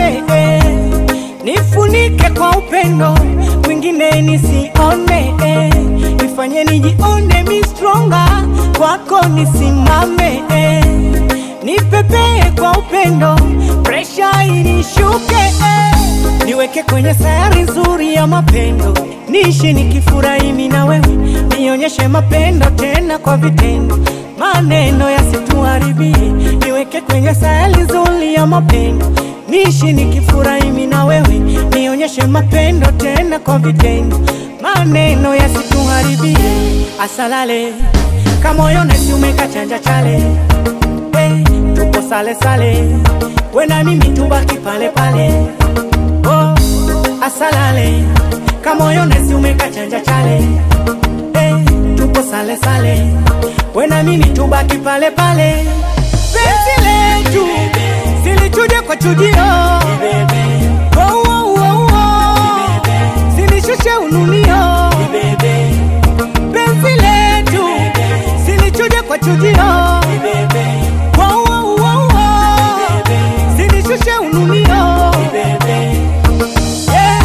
nipate eh. Nifunike kwa upendo mwingine nisione eh. Nifanye nijione mi stronger kwako nisimame eh. Nipepee kwa upendo presha inishuke eh. Niweke kwenye sayari nzuri ya mapendo niishi nikifurahi mimi na wewe nionyeshe mapendo tena kwa vitendo maneno yasituharibie niweke kwenye sayari nzuri ya mapendo niishi nikifurahi mimi na wewe nionyeshe mapendo tena kwa vitendo maneno yasituharibie asalale kamoyo nesi umekachanja chale hey, tupo sale sale we na mimi tubaki pale pale oh, asalale kamoyo nesi umekachanja chale hey, tupo sale sale we na mimi tubaki pale pale penzi letu silichuje kwa chujio oh, oh, oh, oh. silishushe ununio penzi letu silichuje kwa chujio oh, oh, oh, oh. silishushe ununio yeah.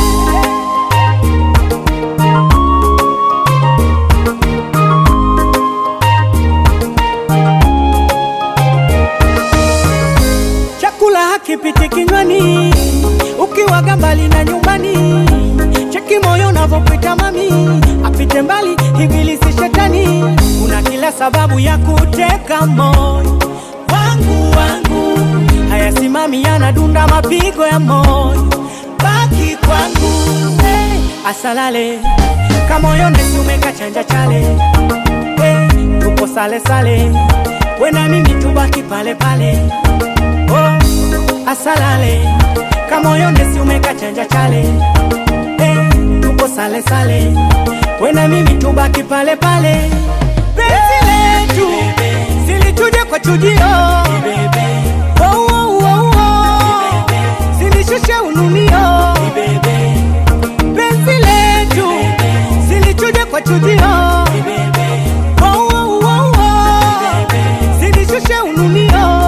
chakula hakipiti kinywani ukiwaga mbali na nyumbani cheki moyo unavyopita mami apite mbali ibilisi shetani una kila sababu ya kuteka moyo wangu wangu hayasimami yanadunda mapigo ya moyo baki kwangu hey, asalale kamoyo nesi umekachanja chale hey, tupo sale sale we na mimi tubaki pale pale oh, asalale kamoyo nesi umekachanja chale hey, tupo sale sale we na mimi tubaki pale pale penzi letu silituje kwa chujio oh, oh, oh, oh. silishushe ununio penzi letu silichuje kwa chujio oh, oh, oh, oh. silishushe ununio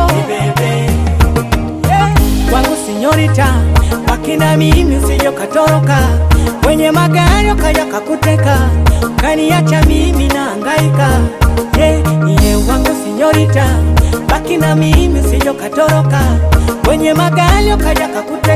yeah. kwangu sinyorita wakina mimi usije katoroka kwenye magari ukaja kakuteka kaniacha mimi na hangaika yeah. niye wangu sinyorita baki na mimi usije katoroka kwenye magari ukaja kakuteka